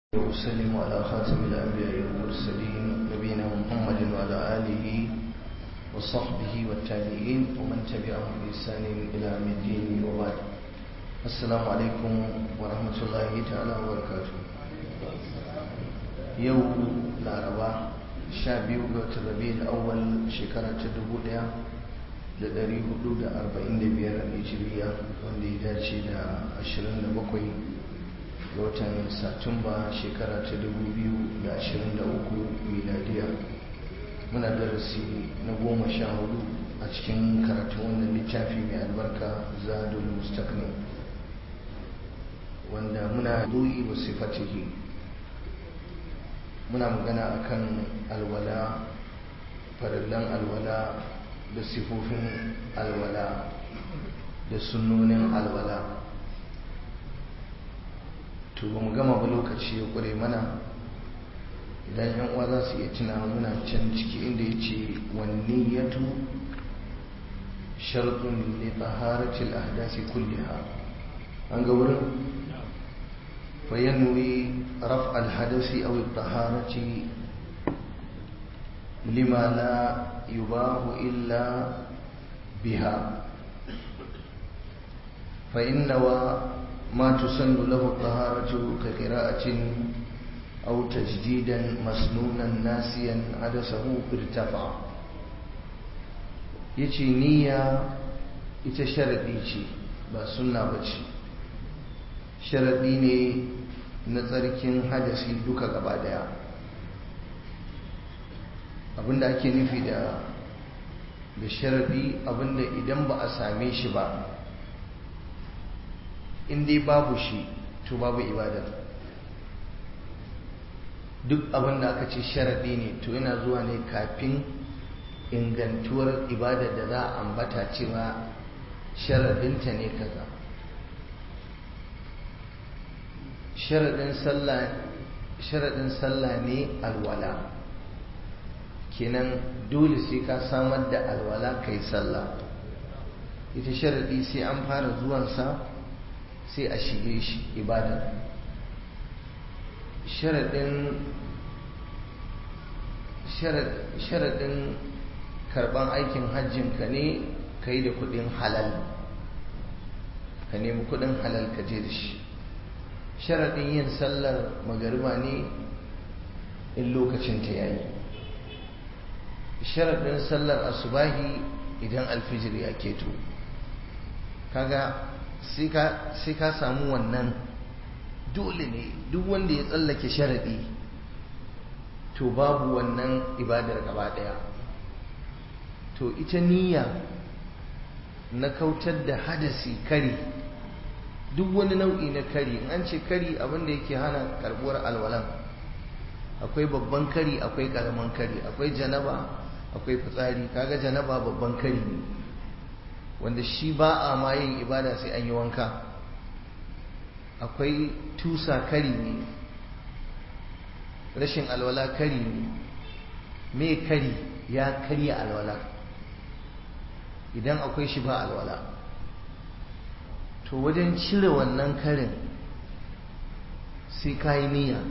وأسلم على خاتم الأنبياء والمرسلين نبينا محمد وعلى آله وصحبه والتابعين ومن تبعهم بإحسان إلى يوم الدين وبعد السلام عليكم ورحمة الله تعالى وبركاته يوم الأربعاء شابيو الربيع الأول شكرا تدبو da ɗari hudu da arba'in da biyar a Nijiriya wanda ya dace da ashirin da bakwai ga watan Satumba shekara ta dubu biyu da ashirin da uku miladiya muna darasi na goma sha hudu a cikin karatun wannan littafi mai albarka zadul mustaqni wanda muna du'i wa sifatihi muna magana akan alwala farallan alwala da sifofin alwala da sunnonin alwala to ba mu gama ba lokaci ya ƙure mana idan yan uwa za su iya tuna muna can ciki inda ya ce wanni ya tu sharɗin ne taharatil ahdasi kulliha an ga wurin fayanwi raf alhadasi aw taharati lima la يباه إلا بها فإن ما تسن له الطهارة كقراءة أو تجديدا مسنونا ناسيا عدسه ارتفع yace niyya ita sharaɗi ce ba sunna ba ce sharaɗi ne na tsarkin hadasi duka gaba daya abinda ake nufi da da sharadi abinda idan ba a same shi ba in dai babu shi to babu ibada duk abinda aka ce sharadi ne to yana zuwa ne kafin ingantuwar ibada da za a ambata cewa sharadinta ne kaza sharadin sallah ne alwala kenan dole sai ka samar da alwala kai sallah ita sharadi sai an fara zuwansa sai a shige shi ibada sharadin sharadin karban aikin hajjin ka ne ka yi da kudin halal ka nemi kudin halal ka je da shi sharadin yin sallar magariba ne in lokacin ta yayi sharaɗin sallar asubahi idan alfijir ya keto kaga sai ka samu wannan dole ne duk wanda ya tsallake sharaɗi to babu wannan ibadar gaba ɗaya to ita niyya na kautar da hadasi kari duk wani nau'i na kari in an ce kari abinda yake hana karbuwar alwalan akwai babban kari akwai karamin kari akwai janaba akwai fitsari kaga janaba babban kari ne wanda shi ba a ma yin ibada sai an yi wanka akwai tusa kari ne rashin alwala kari ne me kari ya karya alwala idan akwai shi ba alwala to wajen cire wannan karin sai ka yi niyya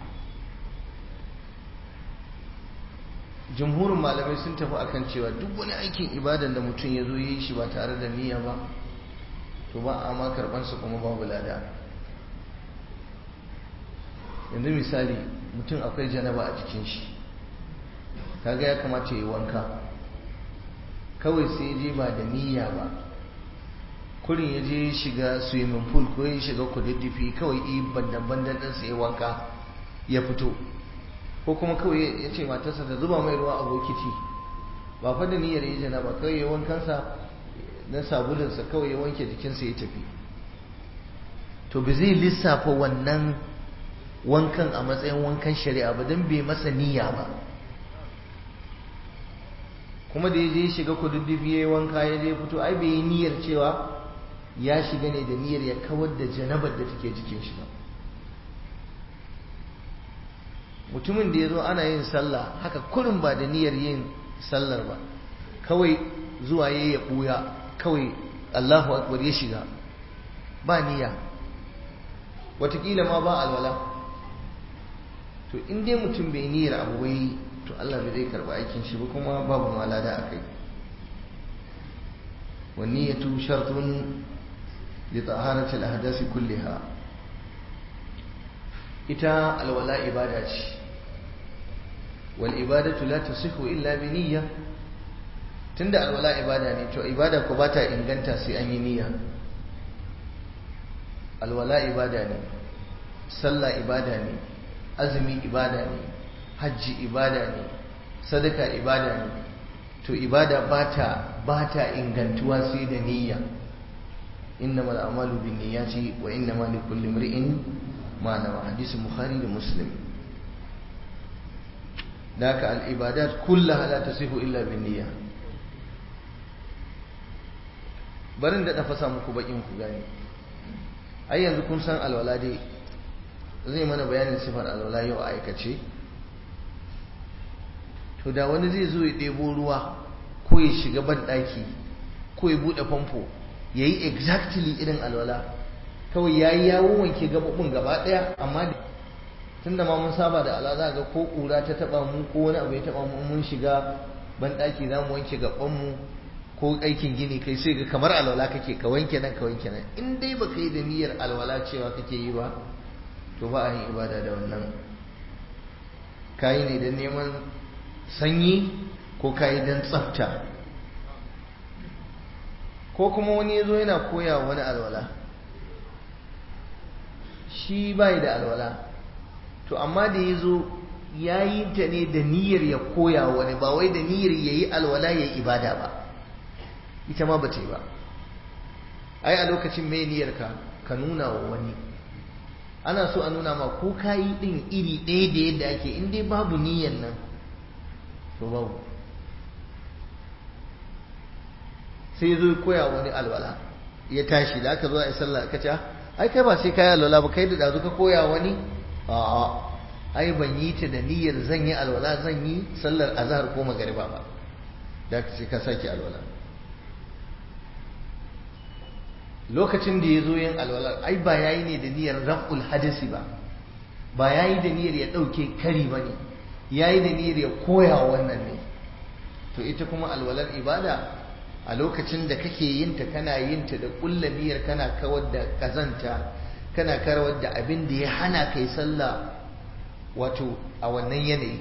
jumhurin malamai sun tafi akan cewa duk wani aikin ibadan da mutum ya zo yi shi ba tare da niyya ba to ba a ma karbansa kuma babu lada yanzu misali mutum akwai janaba a jikin shi kaga ya kamata ya yi wanka kawai sai je ba da niyya ba kurin ya je shiga swimming pool ko ya shiga kududdufi kawai yi bandan-bandan ɗinsa ya wanka ya fito ko kuma kawai ya ce matarsa ta zuba mai ruwa a bokiti ba fa da niyyar yi jana ba kawai ya wankansa na sabulinsa kawai ya wanke jikinsa ya tafi to ba zai lissafa wannan wankan a matsayin wankan shari'a ba don bai masa niyya ba kuma da ya je shiga kududdufi ya yi wanka ya je fito ai bai yi niyyar cewa ya shiga ne da niyyar ya kawar da janabar da take jikin shi ba mutumin da ya zo ana yin sallah haka kurin ba da niyyar yin sallar ba kawai zuwa ya ya ɓuya kawai allahu akbar ya shiga ba niyya watakila ma ba alwala to in dai mutum bai niyyar abu bai to Allah bai zai karba aikin shi ba kuma babu malada a kai والنية شرط لطهارة الأحداث كلها إتا الولاء إبادة والإبادة لا تصح إلا بنية تند الولاء إبادة تو إبادة كباتا إن جنتا سي أي نية الولاء إبادة صلى إبادة أزمي إبادة حج إبادة صدقة إبادة to ibada bata bata ingantuwa sai da niyya innamal a'malu binniyati wa innamal likulli imri'in ma nawa hadisin bukhari da muslim daka al ibadat kullaha la tasihu illa binniyya barin da fasa muku bakin ku gani ai yanzu kun san alwala dai zai mana bayanin sifar alwala yau a aikace to da wani zai zo ya ɗebo ruwa ko ya shiga banɗaki ko ya buɗe famfo ya yi exactly irin alwala kawai ya yi yawon wanke gaɓaɓɓun gaba ɗaya amma tunda ma mun saba da ala za ga ko ƙura ta taɓa mu ko wani abu ya taɓa mu mun shiga banɗaki za mu wanke gaɓanmu ko aikin gini kai sai ga kamar alwala kake ka wanke nan ka wanke nan in dai baka yi da niyyar alwala cewa kake yi ba to ba a yin ibada da wannan kayi ne don neman sanyi ko kayi don tsafta ko kuma wani ya zo yana koya wani alwala shi bai da alwala to amma da ya zo ya yi ta ne da niyyar ya koya wani ba wai da niyyar ya yi alwala ya yi ibada ba ita ma ba ta yi ba ai a lokacin mai niyyar ka ka nuna wa wani ana so a nuna ma ko ka yi ɗin iri ɗaya da yadda ake in dai babu niyyar nan to babu sai ya zo ya koya wani alwala ya tashi da aka zo a yi sallah ka ce ai kai ba sai kai alwala ba kai da dazu ka koya wani a'a ai ban yi ta da niyyar zan yi alwala zan yi sallar azhar ko magariba ba da ka ce ka sake alwala lokacin da ya zo yin alwala ai ba yayi ne da niyyar raf'ul hadasi ba ba yayi da niyyar ya dauke kari ba ne yayi da niyyar ya koya wannan ne to ita kuma alwalar ibada a lokacin da kake yin ta kana yin ta da kulla niyyar kana kawar da kazanta kana kawar da abin da ya hana kai sallah wato a wannan yanayi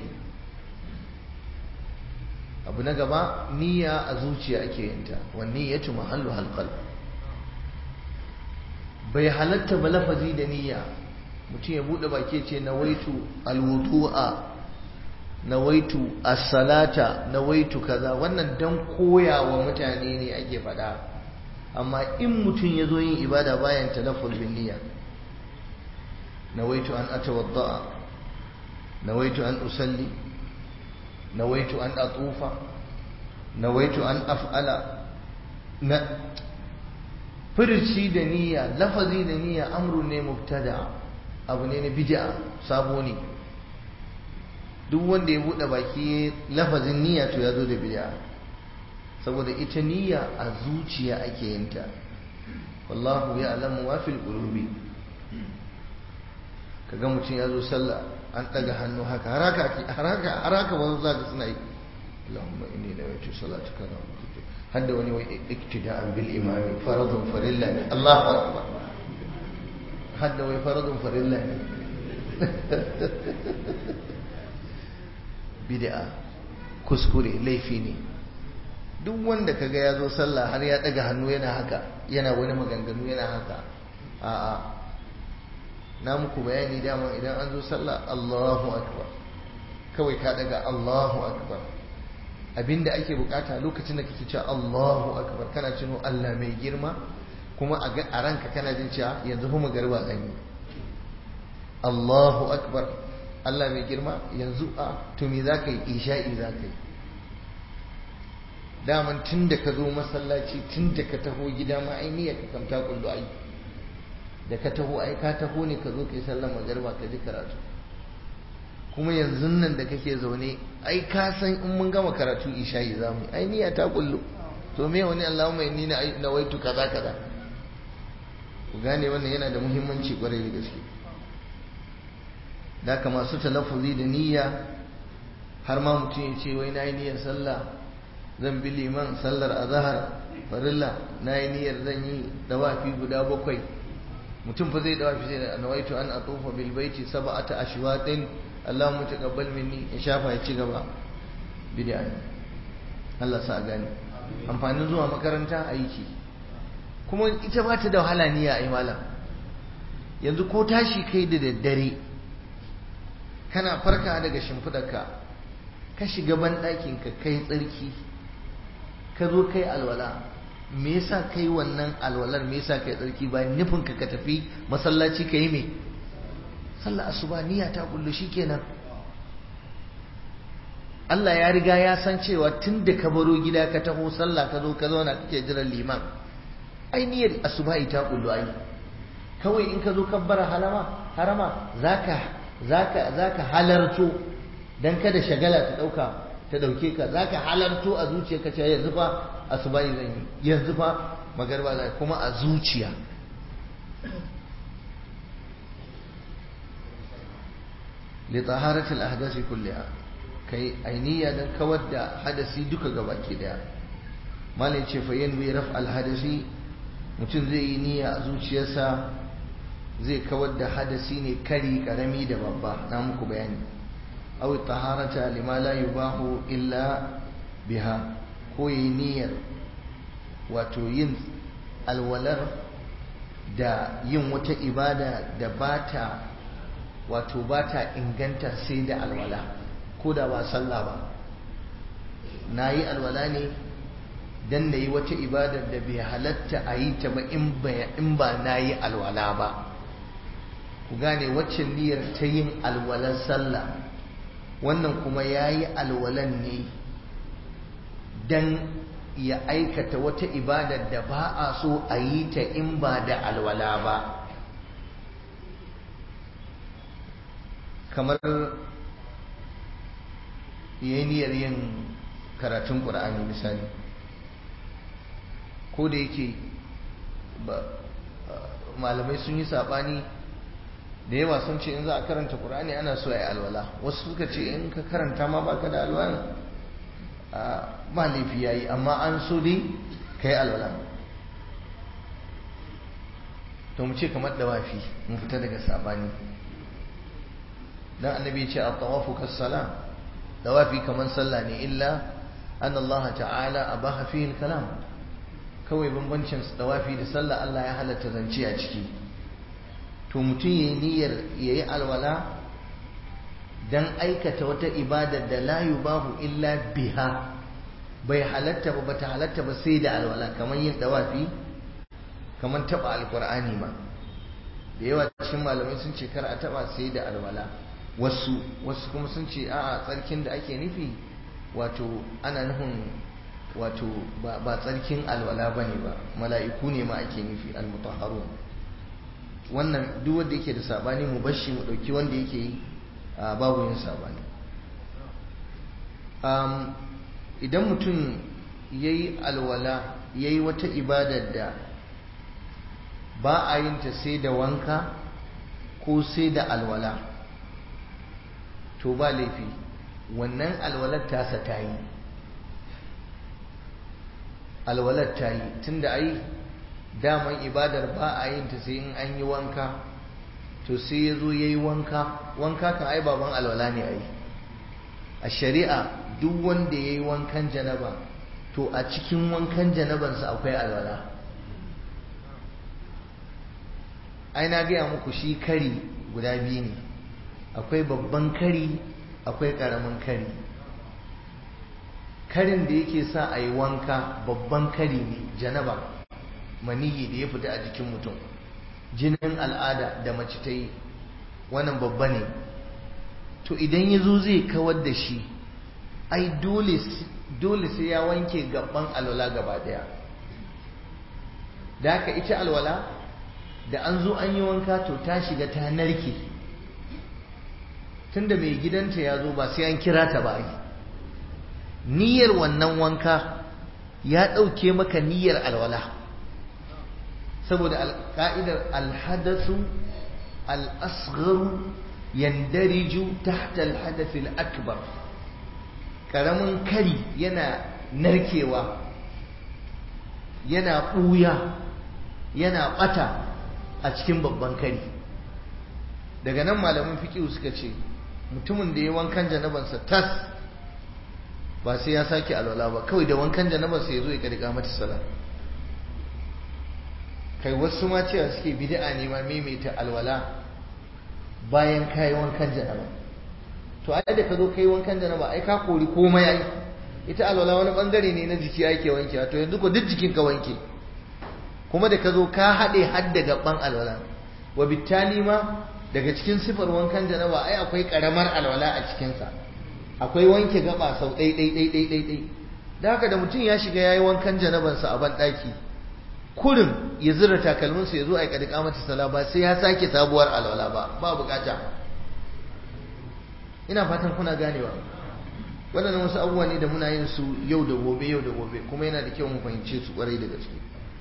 abu na gaba niyya a zuciya ake yin ta wanne ya ci mahallu halqal bai halatta ba lafazi da niyya mutum ya bude baki ce nawaitu alwudu'a nawaitu as-salata nawaitu kaza wannan dan koyawa mutane ne ake faɗa amma in mutum ya zo yin ibada bayan talafful bin niyya nawaitu an atawadda'a nawaitu an usalli nawaitu an atufa nawaitu an af'ala na furci da niyya lafazi da niyya amru ne mubtada abu ne na bid'a sabo ne duk wanda ya buɗe baki lafazin niyya to ya zo da bid'a saboda ita niyya a zuciya ake yin ta wallahu ya'lamu ma fil qulubi kaga mutum ya zo sallah an daga hannu haka haraka haraka haraka wani zaka suna yi Allahumma inni nawaitu salatuka wa hadda wani wai iktida'an bil imami faradun farilla ne Allahu akbar hadda wai faradun farilla ne bid'a kuskure laifi ne duk wanda kaga ya zo sallah har ya daga hannu yana haka yana wani maganganu yana haka a'a na muku bayani dama idan an zo sallah Allahu akbar kawai ka daga Allahu akbar abinda ake bukata lokacin da kake cewa Allahu akbar kana cino Allah mai girma kuma a ranka kana jin cewa yanzu fa magarba zan yi Allahu akbar Allah mai girma yanzu a to me za ka yi isha'i za ka yi daman tun da ka zo masallaci tun da ka taho gida ma ai niyyar ka kamta kullu ai da ka taho ai ka taho ne ka zo ka yi sallar magarba ka ji karatu kuma yanzu nan da kake zaune ai ka san in mun gama karatu isha'i za mu yi ai niyya ta kullu to me wani Allahumma inni na waitu kaza kaza ku gane wannan yana da muhimmanci kwarai da gaske da ka masu talaffuzi da niyya har ma mutum ya ce wai na yi niyyar sallah zan bi liman sallar azahar farilla na yi niyyar zan yi dawafi guda bakwai mutum fa zai dawafi sai da nawaitu an atufa bil baiti sab'ata ashwatin Allahumma taqabbal minni ya shafa ya ci gaba bid'a ne Allah sa gani amfanin zuwa makaranta aiki kuma ita ba ta da wahala niyya ai malam yanzu ko tashi kai da daddare kana farka daga shimfidarka ka shiga ban ɗakin ka kai tsarki ka zo kai alwala me yasa kai wannan alwalar me yasa kai tsarki ba nufin ka ka tafi masallaci ka yi me sallah asuba niyya ta kullu shikenan Allah ya riga ya san cewa tun da ka baro gida ka taho sallah ka zo ka zauna kake jiran liman ai niyyar asuba ta kullu ai kawai in ka zo kabbara halama harama zaka zaka zaka halarto dan kada shagala ta dauka ta dauke ka zaka halarto a zuciyarka cewa yanzu fa asuba zan yi yanzu fa magarba zan kuma a zuciya li taharatil ahdasi kulliha kai ainiya dan kawar da hadasi duka gabaki daya malai ce fa yanwi raf al hadasi mutum zai yi niyya a zuciyarsa zai kawar da hadasi ne kari karami da babba na muku bayani aw taharata lima la yubahu illa biha ko yi niyyar wato yin alwalar da yin wata ibada da bata wato bata inganta sai da alwala ko da ba sallah ba na yi alwala ne don na yi wata ibadar da bai halatta a yi ta ba in ba na yi alwala ba ku gane waccan niyyar ta yin alwalar sallah wannan kuma ya yi alwalan ne don ya aikata wata ibadar da ba a so a yi ta in ba da alwala ba kamar yi niyyar yin karatun ƙura'ani misali ko da yake malamai sun yi saɓani da yawa sun ce in za a karanta ƙura'ani ana so a yi alwala wasu suka ce in ka karanta ma baka da alwala ba laifi ya yi amma an so dai ka yi alwala to mu ce kamar dawafi mun fita daga saɓani dan annabi ya ce a tawafu kassala dawafi kamar sallah ne illa an Allah ta'ala abaha fihi kalam kawai bambancin dawafi da sallah Allah ya halatta zance a ciki to mutum yayi niyyar yayi alwala dan aikata wata ibada da la yubahu illa biha bai halatta ba bata halatta ba sai da alwala kamar yin dawafi kamar taba alqur'ani ma da yawa cikin malamai sun ce kar a taba sai da alwala wasu wasu kuma sun ce a'a tsarkin da ake nufi wato ana nufin wato ba tsarkin alwala bane ba mala'iku ne ma ake nufi almutahharun wannan duk wanda yake da sabani mu bashi mu dauki wanda yake yi babu yin sabani idan mutum yayi alwala yayi wata ibadar da ba a yin ta sai da wanka ko sai da alwala to ba laifi wannan alwalar tasa ta yi alwalar ta yi tunda ai daman ibadar ba a yin ta sai in an yi wanka to sai ya zo ya yi wanka wanka kan ai baban alwala ne ai a shari'a duk wanda ya yi wankan janaba to a cikin wankan janabansa akwai alwala ai na gaya muku shi kari guda biyu ne akwai babban kari akwai ƙaramin kari karin da yake sa a yi wanka babban kari ne janaba maniyi da ya fita a jikin mutum jinin al'ada da mace ta yi wannan babba ne to idan ya zo zai kawar da shi ai dole sai ya wanke gaban alwala gaba daya da haka ita alwala da an zo an yi wanka to ta shiga ta narke tunda mai gidanta ya zo ba sai an kira ta ba ai niyyar wannan wanka ya ɗauke maka niyyar alwala saboda ka'idar alhadasu al'asgharu yandariju tahta al-hadath al-akbar karamin kari yana narkewa yana ɓuya yana ɓata a cikin babban kari daga nan malamin fiƙiyu suka ce mutumin da ya wankan janabansa tas ba sai ya sake alwala ba kawai da wankan janabansa ya zo ya ƙarƙa mata sala kai wasu ma cewa suke bid'a ne ma maimaita alwala bayan kayi wankan janaba to ai da ka zo kai wankan janaba ai ka kori komai ai ita alwala wani bangare ne na jiki ake wanke to yanzu ko duk jikin ka wanke kuma da ka zo ka haɗe har da gaban alwala wa bittali ma daga cikin sifar wankan janaba ai akwai karamar alwala a cikinsa akwai wanke gaba sau ɗai ɗai ɗai ɗai ɗai ɗai da haka da mutum ya shiga yayi wankan janabansa a ban ɗaki kurin ya zura takalminsa ya zo a yi ƙadika mata sala ba sai ya sake sabuwar alwala ba ba bukata ina fatan kuna ganewa waɗannan wasu abubuwa ne da muna yin su yau da gobe yau da gobe kuma yana da kyau mu fahimce su ƙwarai da gaske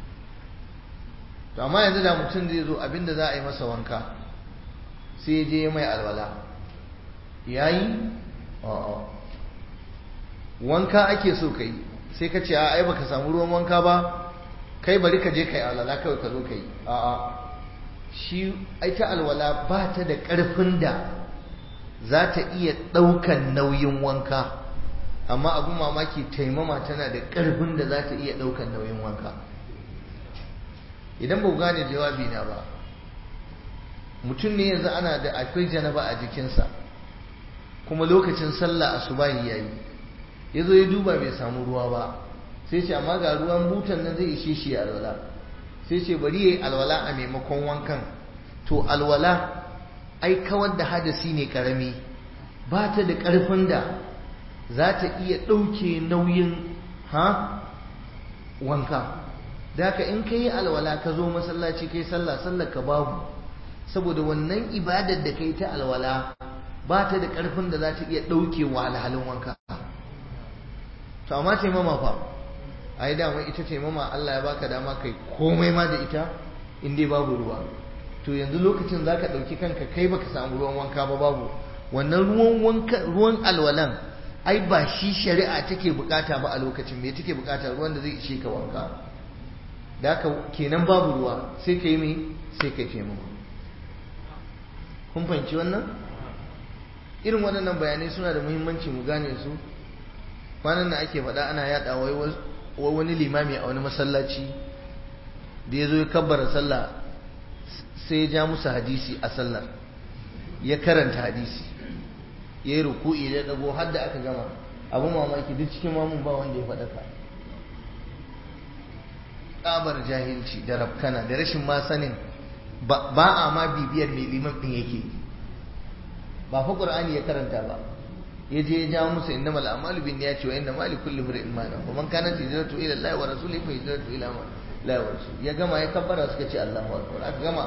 to amma yanzu da mutum zai zo abinda za a yi masa wanka sai ya je mai alwala yayi a'a wanka ake so kai sai ka ce a ai baka samu ruwan wanka ba kai bari ka je kai alwala kawai ka zo kai a'a shi ai ta alwala ba ta da ƙarfin da za ta iya ɗaukan nauyin wanka amma abin mamaki taimama tana da ƙarfin da za ta iya ɗaukan nauyin wanka idan ba gane jawabi na ba mutum ne yanzu ana da akwai janaba a jikinsa kuma lokacin sallah asubahi yayi ya zo ya duba bai samu ruwa ba sai ce amma ga ruwan butan nan zai ishe shi alwala sai ce bari yayi alwala a maimakon wankan to alwala ai kawar da hadasi ne karami ba ta da ƙarfin da za ta iya ɗauke nauyin ha wanka da haka in ka yi alwala ka zo masallaci kai sallah sallar ka babu saboda wannan ibadar da kai ta alwala ba ta da ƙarfin da za ta iya ɗauke wa alhalin wanka to amma taimama fa a yi dama ita taimama Allah ya baka dama kai komai ma da ita in dai babu ruwa to yanzu lokacin za ka ɗauki kanka kai baka samu ruwan wanka ba babu wannan ruwan wanka ruwan alwalan ai ba shi shari'a take bukata ba a lokacin me take bukata ruwan da zai ishe ka wanka da haka kenan babu ruwa sai ka yi mai sai ka yi taimama kun fahimci wannan irin waɗannan bayanai suna da muhimmanci mu gane su kwanan da ake faɗa ana yaɗa wai wani limami a wani masallaci da ya zo ya kabbara sallah sai ya ja musu hadisi a sallar ya karanta hadisi ya yi ruku'i da dago har da aka gama abu mamaki duk cikin mamun ba wanda ya faɗaka ƙabar jahilci da rafkana da rashin ma sanin ba a ma bibiyar mai liman ɗin yake ba fa ƙur'ani ya karanta ba ya je ya jawo musu inna mal amalu bin ya ce wa inna mali kulli imrin ma na man kana hijratu ila Allah wa rasulihi fa hijratu ila ma la wa rasul ya gama ya kabbara suka ce Allahu akbar aka gama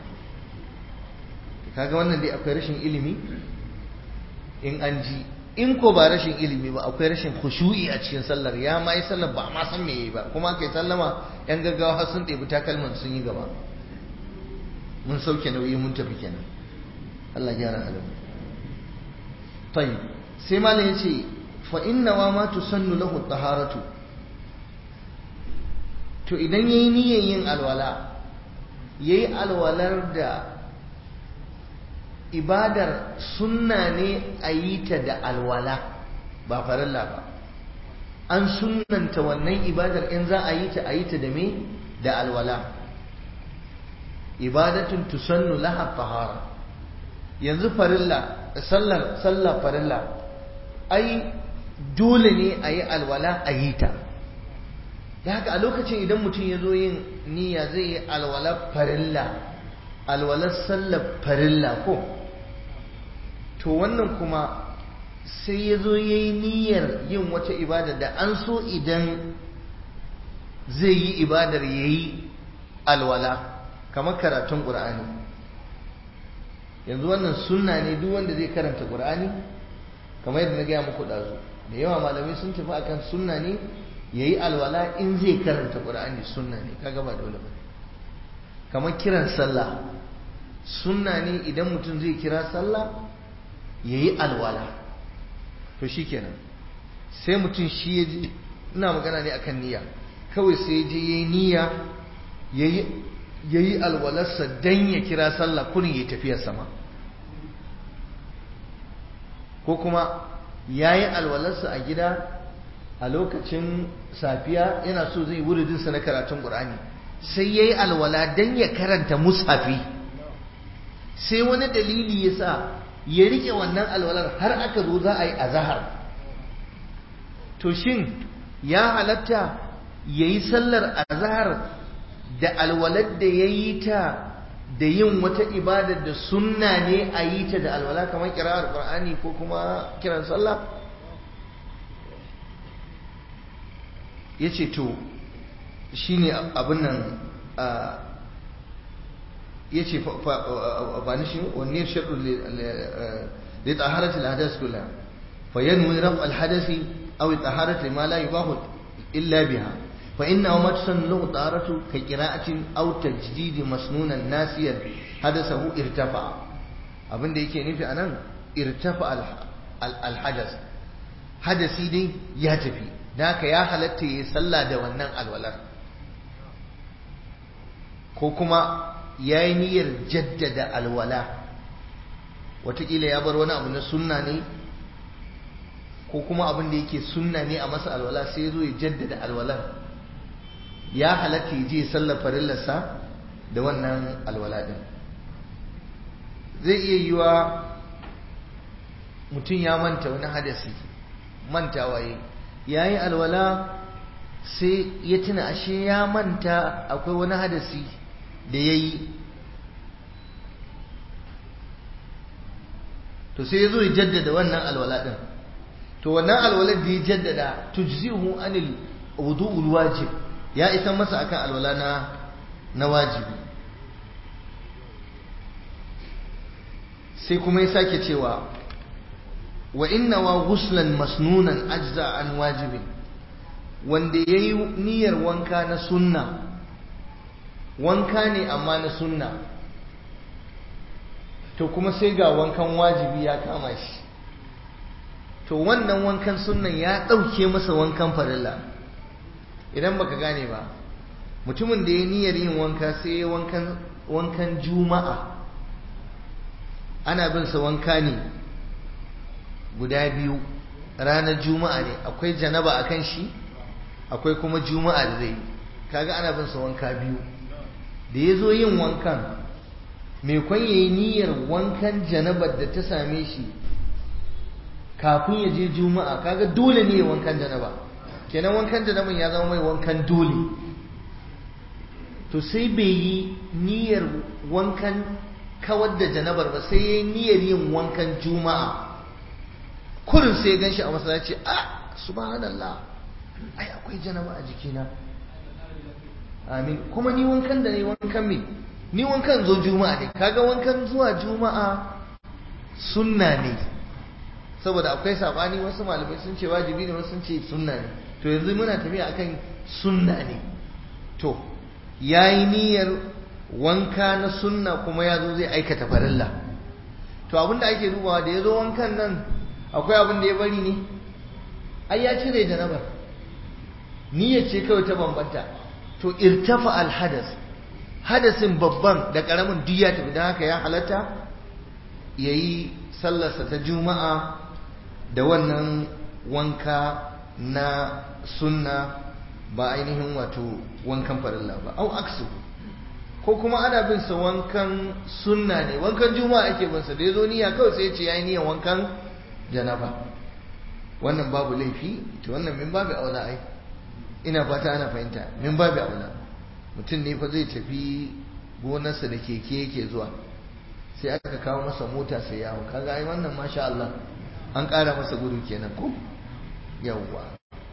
kaga wannan dai akwai rashin ilimi in an ji in ko ba rashin ilimi ba akwai rashin khushu'i a cikin sallar ya ma yi sallar ba ma san me yayi ba kuma kai sallama yan gaggawa har sun ɗebi takalman sun yi gaba mun sauke nauyi mun tafi kenan Allah ya gyara halin tayyib sai malam ya ce fa inna wa ma tusannu lahu taharatu to idan yayi niyyar yin alwala yayi alwalar da ibadar sunna ne a yi ta da alwala ba farilla ba an sunnanta wannan ibadar in za a yi ta a yi ta da me da alwala ibadatun tusannu laha tahara yanzu farilla sallar sallar farilla ai dole ne a yi alwala a yi ta da haka a lokacin idan mutum ya zo yin niyya zai yi alwala farilla alwalar sallar farilla ko to wannan kuma sai ya zo ya yi niyyar yin wata ibada da an so idan zai yi ibadar ya yi alwala kamar karatun ƙur'ani yanzu wannan sunna ne duk wanda zai karanta ƙur'ani kamar yadda na gaya muku ɗazu da yawa malamai sun tafi akan sunna ne ya yi alwala in zai karanta ƙur'ani sunna ne kaga ba dole ba kamar kiran sallah sunna ne idan mutum zai kira sallah ya yi alwala to shi kenan sai mutum shi ya ji ina magana ne akan niyya kawai sai ya je ya yi niyya ya yi alwalarsa don ya kira sallah kunin ya tafiya sama ko kuma ya yi alwalarsa a gida a lokacin safiya yana so zai wuridinsa na karatun ƙur'ani sai ya yi alwala don ya karanta musafi sai wani dalili ya sa ya rike wannan alwalar har aka zo za a yi azahar to shin ya halatta ya yi sallar azahar da alwalar da ya yi ta da yin wata ibadar da sunna ne a yi ta da alwala kamar kira'ar ƙur'ani ko kuma kiran sallah ya ce to shi ne abin nan ya ce ba ni shi wanne shaɗu da tsaharatul hadas kula fa yanwi raf alhadasi aw taharatu ma la yubahu illa biha fa inna ma tusannu lahu taharatu ka qira'atin aw tajdid masnunan nasiyan hadasahu irtafa abin da yake nufi anan irtafa alhadas hadasi dai ya tafi da haka ya halatta ya sallah da wannan alwalar ko kuma ya yi niyyar jaddada alwala watakila ya bar wani abu na sunna ne ko kuma abin da yake sunna ne a masa alwala sai ya zo ya jaddada alwalar ya halatta ya je sallar farillarsa da wannan alwala din zai iya yiwa mutum ya manta wani hadasi mantawa yi ya yi alwala sai ya tuna ashe ya manta akwai wani hadasi da ya yi to sai ya zo ya jaddada wannan alwala ɗin to wannan alwala da ya jaddada tujzihu anil wudu'ul wajib ya isa masa akan alwala na na wajibi sai kuma ya sake cewa wa inna wa ghuslan masnunan ajza an wajibin wanda yayi niyyar wanka na sunna wanka ne amma na sunna to kuma sai ga wankan wajibi ya kama shi to wannan wankan sunnan ya ɗauke masa wankan farilla idan baka gane ba mutumin da ya niyyar yin wanka sai ya wankan wankan juma'a ana bin sa wanka ne guda biyu ranar juma'a ne akwai janaba a kan shi akwai kuma juma'a da zai kaga ana bin sa wanka biyu da ya zo yin wankan mai kwan yayi niyyar wankan janabar da ta same shi kafin ya je juma'a kaga dole ne wankan janaba kenan wankan janaban ya zama mai wankan dole to sai bai yi niyyar wankan kawar da janabar ba sai ya yi niyyar yin wankan juma'a kurin sai gan shi a masallaci a subhanallah ai akwai janaba a jikina amin kuma ni wankan da ne wankan me ni wankan zo juma'a ne kaga wankan zuwa juma'a sunna ne saboda akwai sabani wasu malamai sun ce wajibi ne wasu sun ce sunna ne to yanzu muna tafiya akan sunna ne to yayi niyyar wanka na sunna kuma ya zo zai aikata farilla to abinda ake dubawa da ya zo wankan nan akwai abin da ya bari ne ai ya cire janabar niyyar ce kawai ta bambanta to irtafa alhadas hadasin babban da karamin duk ya tafi don haka ya halatta ya yi sallarsa ta juma'a da wannan wanka na sunna ba ainihin wato wankan farilla ba au aksu ko kuma ana bin sa wankan sunna ne wankan juma'a ake bin sa da yazo niyya kawai sai ya ce yayi niyyan wankan janaba wannan babu laifi to wannan min babu aula ai ina fata ana fahimta min babu aula mutum ne fa zai tafi gonarsa da keke yake zuwa sai aka kawo masa mota sai ya hau kaga ai wannan masha Allah an ƙara masa gudu kenan ko yawwa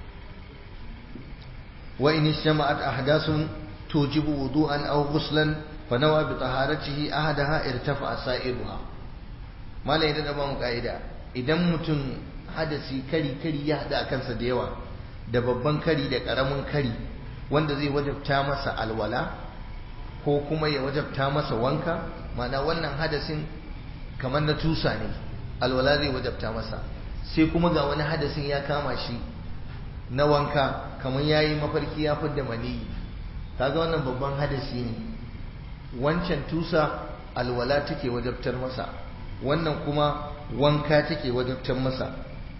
wa in istama'at ahdathun tujibu wudu'an aw ghuslan fa nawa bi taharatihi ahadaha irtafa sa'iruha malai da ba mu kaida idan mutum hadasi kari kari ya hada kansa da yawa da babban kari da karamin kari wanda zai wajabta masa alwala ko kuma ya wajabta masa wanka mana wannan hadasin kamar na tusa ne alwala zai wajabta masa sai kuma ga wani hadasin ya kama shi na wanka kamar ya yi mafarki ya fidda maniyi kaga wannan babban hadasi ne wancan tusa alwala take wajabtar masa wannan kuma wanka take wajabtar masa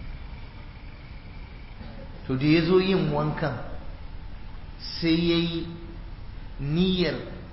to da ya zo yin wankan sai ya yi niyyar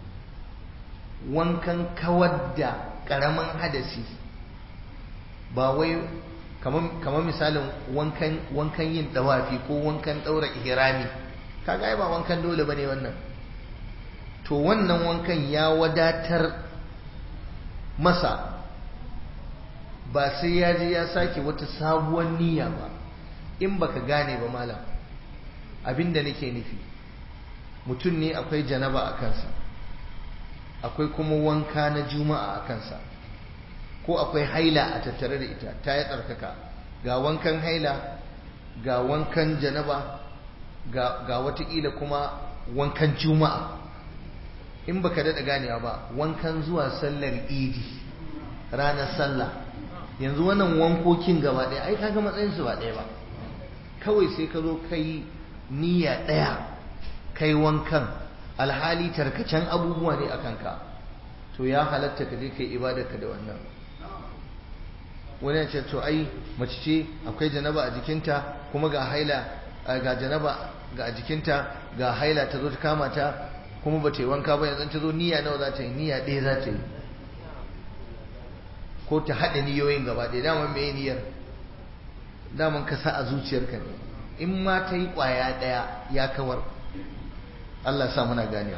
wankan kawar da ƙaramin hadasi ba wai kamar misalin wankan yin dawafi ko wankan ɗaura ihrami kaga ai ba wankan dole bane wannan to wannan wankan ya wadatar masa ba sai ya je ya sake wata sabuwar niyya ba in baka gane ba malam abinda nake nufi mutum ne akwai janaba a kansa akwai kuma wanka na juma'a a kansa ko akwai haila a tattare da ita ta yi tsarkaka ga wankan haila ga wankan janaba ga, ga watakila kuma wankan juma'a in baka daɗa ganewa ba wankan zuwa sallar idi ranar sallah yanzu wannan wankokin gaba ɗaya ai kaga matsayinsu ba ɗaya ba kawai sai ka zo kai niyya ɗaya kai wankan alhali tarkacen abubuwa ne a kanka to ya halatta ka je kai ibadarka da wannan wani ya ce to ai mace ce akwai janaba a jikinta kuma ga haila ga janaba ga jikinta ga haila ta zo ta kama ta kuma ba ta yi wanka ba yanzu ta zo niyya nawa za ta yi niyya ɗaya za ta yi ko ta haɗa niyoyin gaba ɗaya daman me niyyar daman ka sa a zuciyarka ne in ma ta yi ƙwaya ɗaya ya kawar Allah sa muna ganewa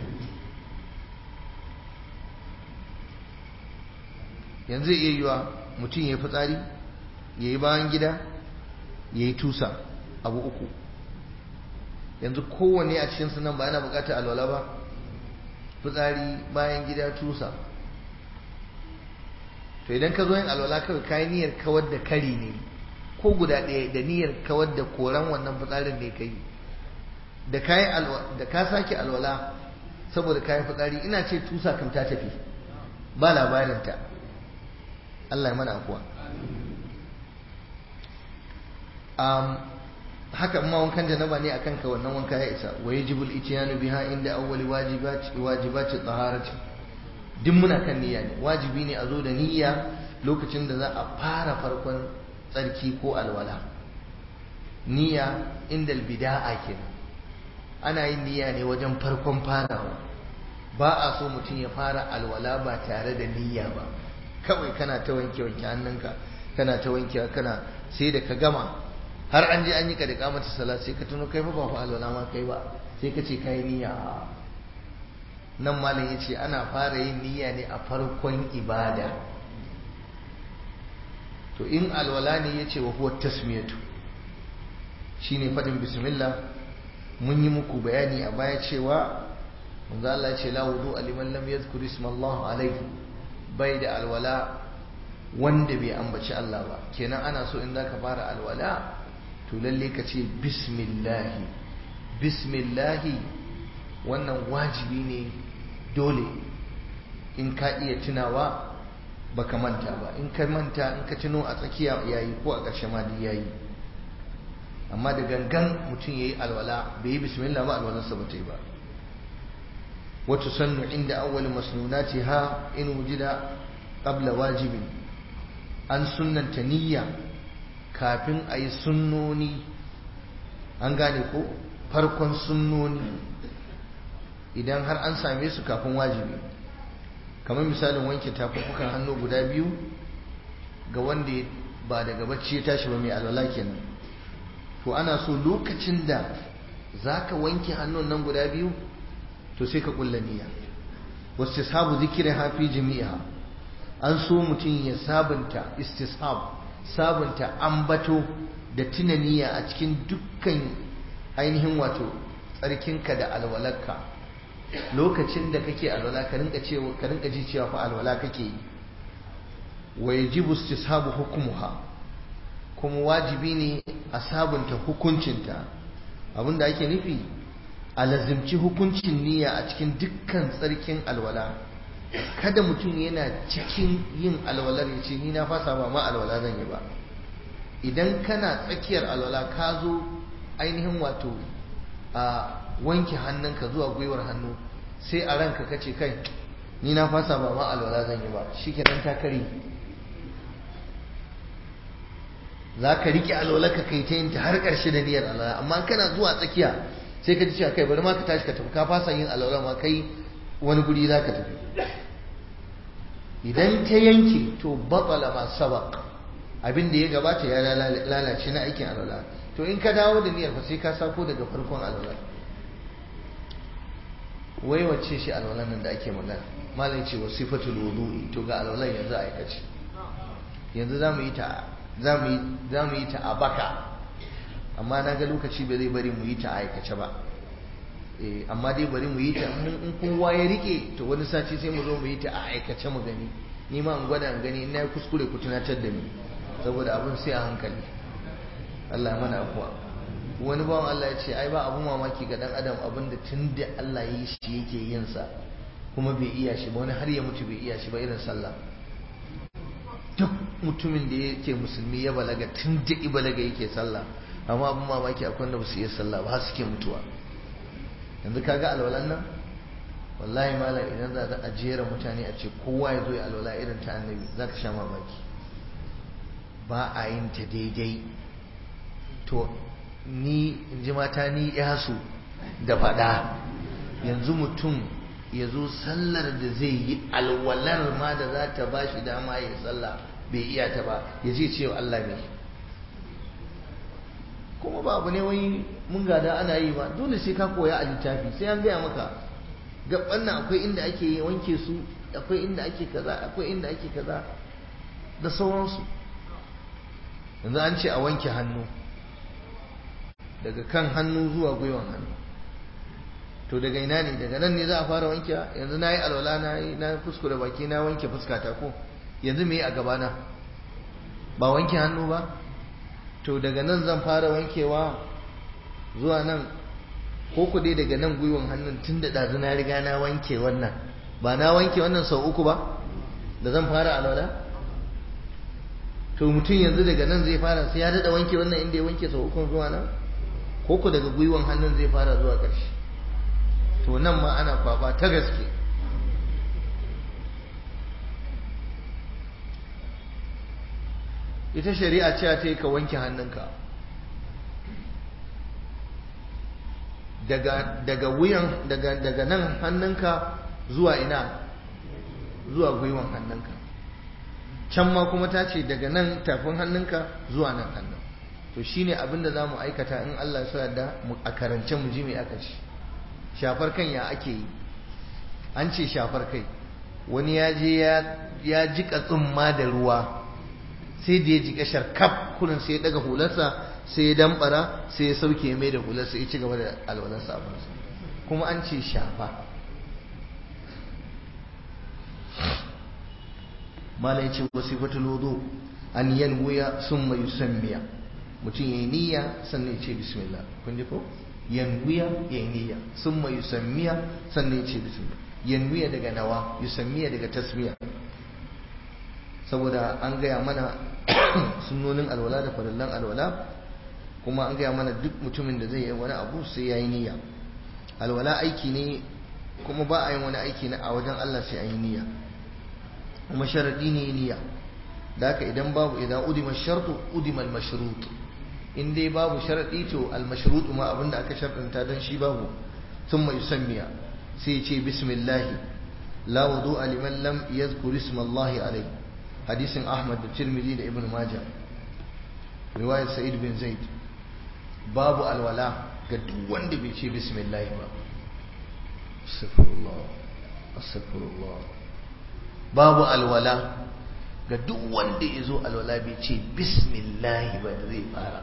yanzu iya yiwa mutum ya yi fitsari ya yi bayan gida ya yi tusa abu uku yanzu kowane a cikin sunan ba yana bukatar alwala ba fitsari bayan gida tusa to idan ka zo yin alwala kawai kayi niyyar kawar da kari ne ko guda ɗaya da niyyar kawar da koran wannan fitsarin ne kai da kayi da ka sake alwala saboda kayan fitsari ina ce tusa kam ta tafi ba labarinta Allah ya mana afuwa um, haka ma wankan janaba ne akan ka wannan wanka ya isa wa yajibul ityanu biha inda awwali wajibati wajibati taharati duk muna kan niyya ne wajibi ne a zo da niyya lokacin da za a fara farkon tsarki ko alwala niyya inda albida'a kenan ana yin niyya ne wajen farkon farawa ba a so mutum ya fara alwala ba tare da niyya ba kawai kana ta wanke wanke hannunka kana ta wanke kana sai da ka gama har an je an yi ka da kamata salat sai ka tuno kai fa ba fa alwala ma kai ba sai ka ce kai niyya nan malam yace ana fara yin niyya ne a farkon ibada to in alwala ne yace wa huwa tasmiyatu shine fadin bismillah mun yi muku bayani a baya cewa manzo Allah ya ce la wudu liman lam yadhkur isma Allah alayhi bai da alwala wanda bai ambaci Allah ba kenan ana so in zaka fara alwala to lalle ka ce bismillah bismillah wannan wajibi ne dole in ka iya tunawa baka manta ba in ka manta in ka tuno a tsakiya yayi ko a ƙarshe ma duk yayi amma da gangan mutum yayi alwala bai yi bismillah ba alwalarsa ba ta yi ba وتسن عند أول مسنوناتها إن وجد قبل واجب أن سنة نية كافن أي سنوني an gane ko farkon sunnoni idan har an same su kafin wajibi kamar misalin wanke tafukan hannu guda biyu ga wanda ba daga bacci ya tashi ba mai alwala kenan to ana so lokacin da zaka wanke hannun nan guda biyu to sai ka kulla niyya wastishabu zikriha fi jami'iha an so mutum ya sabunta istishab sabunta ambato da tuna niyya a cikin dukkan ainihin wato tsarkinka da alwalarka lokacin da kake alwala ka rinka cewa ka rinka ji cewa fa alwala kake yi wa yajibu istishabu hukmuha kuma wajibi ne a sabunta hukuncinta abinda ake nufi a lazimci hukuncin niyya a cikin dukkan tsarkin alwala kada mutum yana cikin yin alwalar ya ce ni na fasa ba ma alwala zan yi ba idan kana tsakiyar alwala ka zo ainihin wato a wanke hannunka zuwa gwiwar hannu sai a ranka ka ce kai ni na fasa ba ma alwala zan yi ba shi kenan ta kare za ka riƙe alwala ka kai ta yin ta har ƙarshe da niyyar alwala amma kana zuwa tsakiya sai ka ji cewa kai bari ma ka tashi ka tafi ka fasa yin alwala ma kai wani guri za ka tafi idan ta yanke to batsala ma sabaq abin da ya gabata ya lalace na aikin alwala to in ka dawo da niyyar fa sai ka sako daga farkon alwala wai wacce shi alwalan nan da ake magana malai ce wa sifatul wudu'i to ga alwalan yanzu a aikace yanzu za mu yi ta za mu yi ta a baka amma na ga lokaci ba zai bari mu yi ta a aikace ba amma dai bari mu yi ta in kowa ya rike to wani sati sai mu zo mu yi ta a aikace mu gani ni ma in gwada in gani in na yi kuskure ku tunatar da ni saboda abin sai a hankali Allah ya mana afuwa wani bawan Allah ya ce ai ba abu mamaki ga dan adam abin da tun da Allah ya yi shi yake yin sa kuma bai iya shi ba wani har ya mutu bai iya shi ba irin sallah duk mutumin da yake musulmi ya balaga tun da balaga yake sallah amma abin mamaki akwai wanda ba su iya sallah ba suke mutuwa yanzu kaga alwalan nan wallahi malam idan za a jera mutane a ce kowa ya zo ya alwala irin ta annabi za ka sha mamaki ba a yin ta daidai to ni in ji mata ni yasu da faɗa yanzu mutum ya zo sallar da zai yi alwalar ma da za ta ba shi dama ya sallah bai iya ta ba ya je ce Allah ne kuma ba abu ne wai mun gada ana yi ba dole sai ka koya a littafi sai an gaya maka gaban nan akwai inda ake wanke su akwai inda ake kaza akwai inda ake kaza da sauransu yanzu an ce a wanke hannu daga kan hannu zuwa gwiwan hannu to daga ina ne daga nan ne za a fara wanke yanzu na yi alwala na yi na kuskure baki na wanke fuskata ko yanzu me a gabana ba wanke hannu ba to daga nan zan fara wankewa zuwa nan ko ku dai daga nan gwiwan hannun tun da ɗazu na riga na wanke wannan ba na wanke wannan sau uku ba da zan fara alwala to mutum yanzu daga nan zai fara sai ya daɗa wanke wannan inda ya wanke sau uku zuwa nan ko ku daga gwiwan hannun zai fara zuwa ƙarshe to nan ma ana kwaba ta gaske ita shari'a ce ta yi ka wanke hannunka daga daga wuyan daga daga nan hannunka zuwa ina zuwa gwiwan hannunka can ma kuma ta ce daga nan tafin hannunka zuwa nan hannun to shine abin da zamu aikata in Allah ya sa da a karance mu ji me aka ce shafar kan ya ake yi an ce shafar kai wani ya je ya jika tsumma da ruwa sai da ya jika sharkaf kurin sai ya daga hularsa sai ya dambara sai ya sauke mai da hularsa ya ci gaba da alwalarsa abinsa kuma an ce shafa mala ya ce wasifatul wudu an yanwuya summa yusammiya mutum yayi niyya sannan ya ce bismillah kun ji ko yanwiya ya niyya summa yusammiya sannan ya ce bismillah yanwiya daga nawa yusammiya daga tasmiya saboda an gaya mana sunnonin alwala da farillan alwala kuma an gaya mana duk mutumin da zai yi wani abu sai ya yi niyya alwala aiki ne kuma ba a yin wani aiki na a wajen Allah sai an yi niyya kuma sharadi ne niyya da haka idan babu idan udima shartu udima al-mashrut in dai babu sharadi to al-mashrut ma abinda aka sharɗanta dan shi babu thumma yusammiya sai ya ce bismillah la wudu'a liman lam yadhkur isma Allah alayhi hadisin Ahmad da Tirmidhi da Ibn Majah riwayar Sa'id bin Zaid babu alwala ga duk wanda bai ce bismillah ba astaghfirullah astaghfirullah babu alwala ga duk wanda ya zo alwala bai ce bismillah ba da zai fara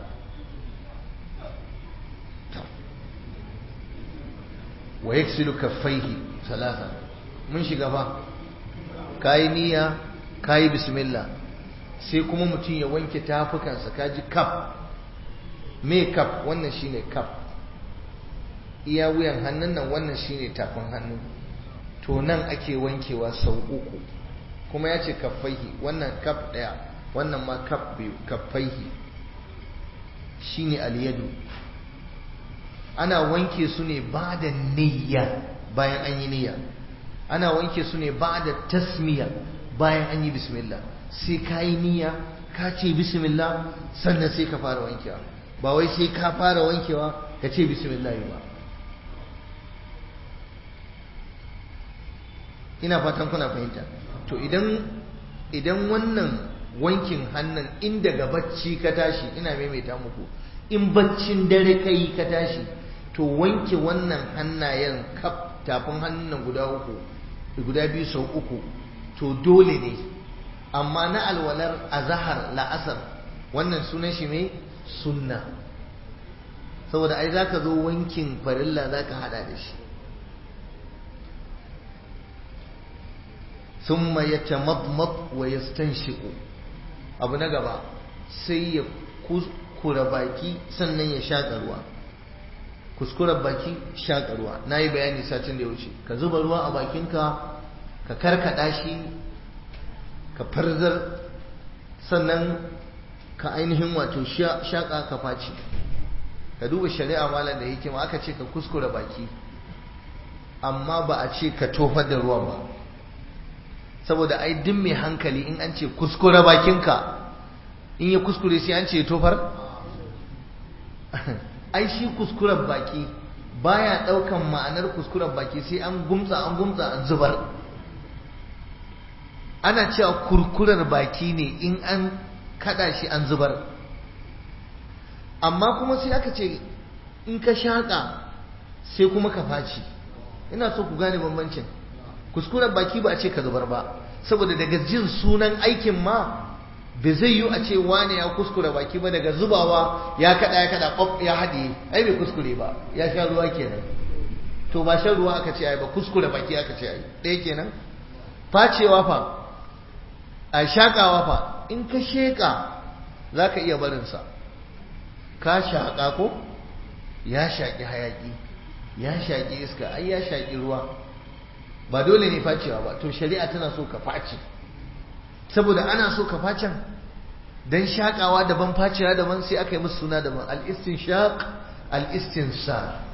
wa yaksilu kaffaihi salasa mun shiga fa kayi niyya kayi bismillah sai kuma mutum ya wanke tafukansa kaji kaf me kaf wannan shine kaf iya wuyan hannun nan wannan shine tafin hannu to nan ake wankewa sau uku kuma ya ce kaffaihi wannan kaf ɗaya wannan ma kaf biyu kaffaihi shine aliyadu ana wanke su ne ba da niyya bayan an yi niyya ana wanke su ne ba da tasmiya bayan an yi bismillah sai ka yi niyya ka ce bismillah sannan sai ka fara wankewa ba wai sai ka fara wankewa ka ce bismillah ba ina fatan kuna fahimta to idan idan wannan wankin hannun in daga bacci ka tashi ina maimaita muku in baccin dare ka yi ka tashi to wanke wannan hannayen kaf tafin hannun guda uku guda biyu sau uku to dole ne amma na alwalar azahar la'asar wannan sunan shi mai sunna saboda ai zaka zo wankin farilla zaka hada da shi ثم يتمضمض ويستنشق abu na gaba sai ya kuskura baki sannan ya shaƙa ruwa kuskuren baki shaƙa ruwa na yi bayani satin da ya wuce ka zuba ruwa a bakinka ka karkaɗa shi ka farzar sannan ka ainihin wato shaƙa ka faci ka duba shari'a malam da hikima aka ce ka kuskura baki amma ba a ce ka tofar da ruwan ba saboda ai duk mai hankali in an ce kuskure bakinka in ya kuskure sai an ce tofar ai shi kuskuren baki baya daukan ma'anar kuskuren baki sai an gumtsa an gumtsa an zubar ana cewa kurkurar baki ne in an kada shi an zubar amma kuma sai aka ce in ka shaƙa sai kuma ka faci ina so ku gane bambancin kuskuren baki ba a ce ka zubar ba saboda daga jin sunan aikin ma bai zai yi a ce wane ya kuskure baki ba daga zubawa ya kada ya kada kwaf ya haɗe ai bai kuskure ba ya sha ruwa kenan to ba shan ruwa aka ce ai ba kuskure baki aka ce ai ɗaya kenan facewa fa a shaƙawa fa in ka sheƙa za ka iya barinsa ka shaƙa ko ya shaƙi hayaƙi ya shaƙi iska ai ya shaƙi ruwa ba dole ne facewa ba to shari'a tana so ka face saboda ana so ka facen dan shakawa daban facewa daban sai aka yi musu suna daban al-istinshaq al-istinsar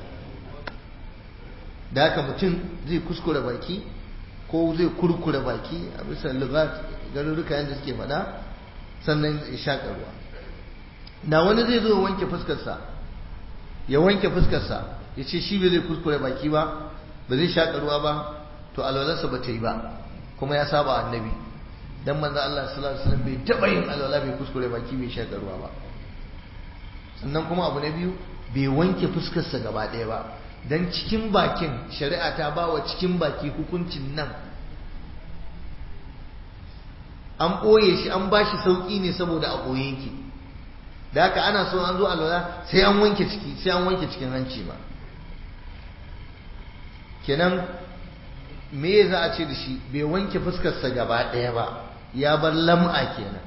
da haka mutum zai kuskure baki ko zai kurkure baki a bisa lugat garuruka yadda suke faɗa sannan ya shaƙa ruwa da wani zai zo wanke fuskarsa ya wanke fuskarsa ya ce shi bai zai kuskure baki ba ba zai shaƙa ruwa ba to alwalarsa ba ta yi ba kuma ya saba annabi dan manzo Allah sallallahu alaihi wasallam bai taba yin alwala bai kuskure baki bai shaka ruwa ba sannan kuma abu na biyu bai wanke fuskarsa gaba ɗaya ba dan cikin bakin shari'a ta ba wa cikin baki hukuncin nan an ɓoye shi an ba shi sauƙi ne saboda a ɓoye yake da haka ana so an zo alwala sai an wanke ciki sai an wanke cikin hanci ba kenan me za a ce da shi bai wanke fuskarsa gaba ɗaya ba ya bar lam'a kenan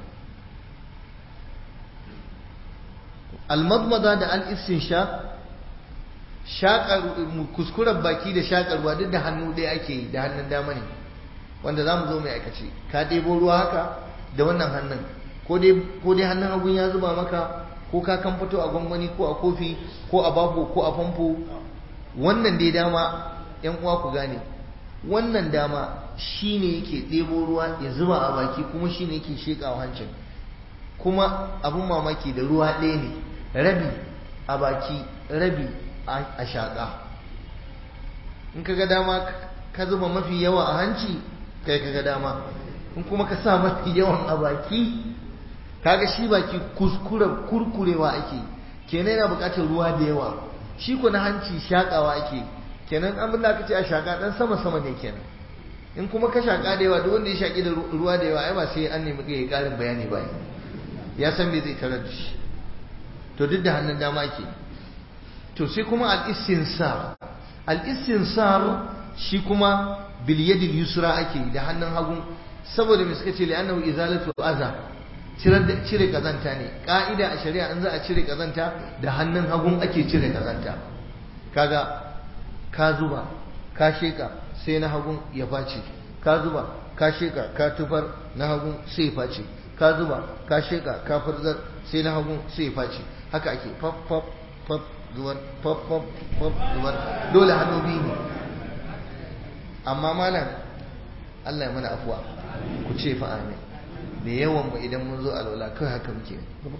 almadmada da al'istinsha shaƙar kuskuren baki da shaƙarwa duk da hannu ɗaya ake yi da hannun dama ne wanda za mu zo mai aikace ka ɗebo ruwa haka da wannan hannun ko dai hannun hagun ya zuba maka ko ka kan fito a gwangwani ko a kofi ko a babu ko a famfo wannan dai dama yan uwa ku gane wannan dama shine yake ɗebo ruwa ya zuba a baki kuma shine yake sheƙawa hancin kuma abin mamaki da ruwa ɗaya ne rabi a baki rabi a shaƙa in ka ga dama ka zuba mafi yawa a hanci kai ka ga dama in kuma ka sa mafi yawan a baki kaga shi baki kuskure kurkurewa ake kenan yana buƙatar ruwa da yawa shi ko na hanci shaƙawa ake kenan abin da aka ce a shaƙa ɗan sama sama ne kenan in kuma ka shaƙa da yawa duk wanda ya shaƙi da ruwa da yawa ai ba sai an nemi ya ƙarin bayani ba ya san me zai tarar da shi to duk da hannun dama ke to sai kuma al-istinsar al-istinsar shi kuma bil yadil yusra ake da hannun hagu saboda me suka ce li'annahu izalatu aza cire kazanta ne ka'ida a shari'a in za a cire kazanta da hannun hagun ake cire kazanta kaga ka zuba ka sheka sai na hagun ya face ka zuba ka sheka ka tufar na hagun sai ya face ka zuba ka sheka ka furzar sai na hagun sai ya face haka ake faf faf faf zuwar faf faf faf zuwar dole hannu biyu ne amma malam Allah ya mana afuwa ku ce fa amin da yawan mu idan mun zo alwala kai haka muke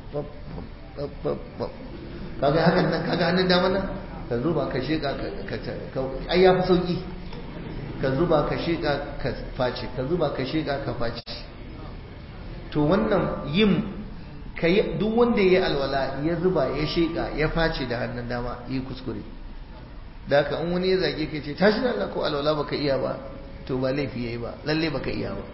kaga hakan nan kaga hannun dama nan ka zuba ka sheka ka ai ya fi sauki ka zuba ka sheka ka face ka zuba ka sheka ka face to wannan yin kai duk wanda ya alwala ya zuba ya sheka ya face da hannun dama yi kuskure da haka in wani ya zage ka ce tashi da Allah ko alwala baka iya ba to ba laifi yayi ba lalle baka iya ba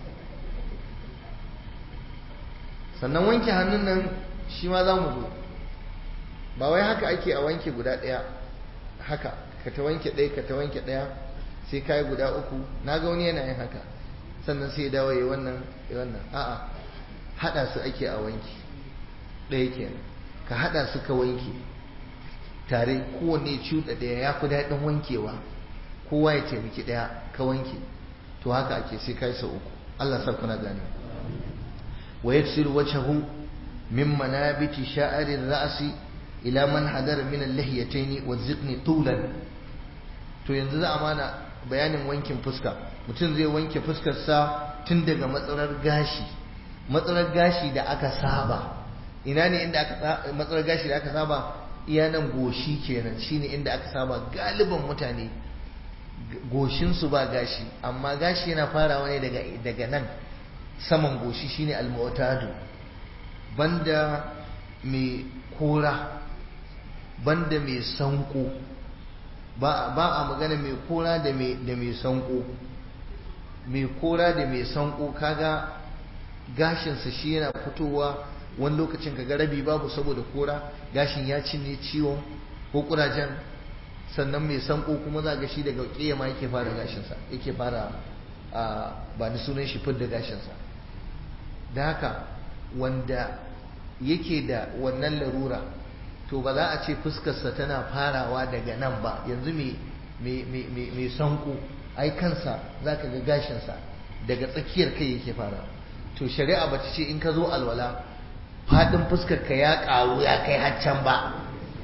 sannan wanke hannun nan shi ma za mu zo ba wai haka ake a wanke guda ɗaya haka ka ta wanke ɗaya ka ta wanke ɗaya sai ka yi guda uku na ga wani yana yin haka sannan sai dawo ya wannan ya wannan a'a haɗa su ake a wanki ɗaya kenan ka haɗa su ka wanke tare kowanne cuɗa ɗaya ya fi daɗin wankewa kowa ya taimaki ɗaya ka wanke to haka ake sai ka yi sau uku Allah sa kuna gane wa yaksiru wajhahu min manabiti sha'arir ra'si ila man hadara min al-lihiyatayn wa ziqni tulan to yanzu za a mana bayanin wankin fuska mutum zai wanke fuskar sa tun daga matsalar gashi matsalar gashi da aka saba ina ne inda aka matsalar gashi da aka saba iya nan goshi kenan shine inda aka saba galiban mutane goshin su ba gashi amma gashi yana farawa ne daga daga nan saman goshi shine al-mu'tadu banda mai kora banda mai sanko ba a magana mai kora da mai sanko mai kora da mai sanko kaga gashinsa shi yana fitowa wani lokacin kaga rabi babu saboda kora gashin ya cinye ciwon ko kurajen sannan mai sanko kuma za ga shi daga kiyama yake fara gashinsa yake fara ba ni sunan shi fidda gashinsa da haka wanda yake da wannan larura to ba za a ce fuskarsa tana farawa daga nan ba yanzu mai sanko ai kansa za ka ga gashinsa daga tsakiyar kai yake fara to shari'a ba ta ce in ka zo alwala faɗin fuskarka ya ƙaru ya kai haccan ba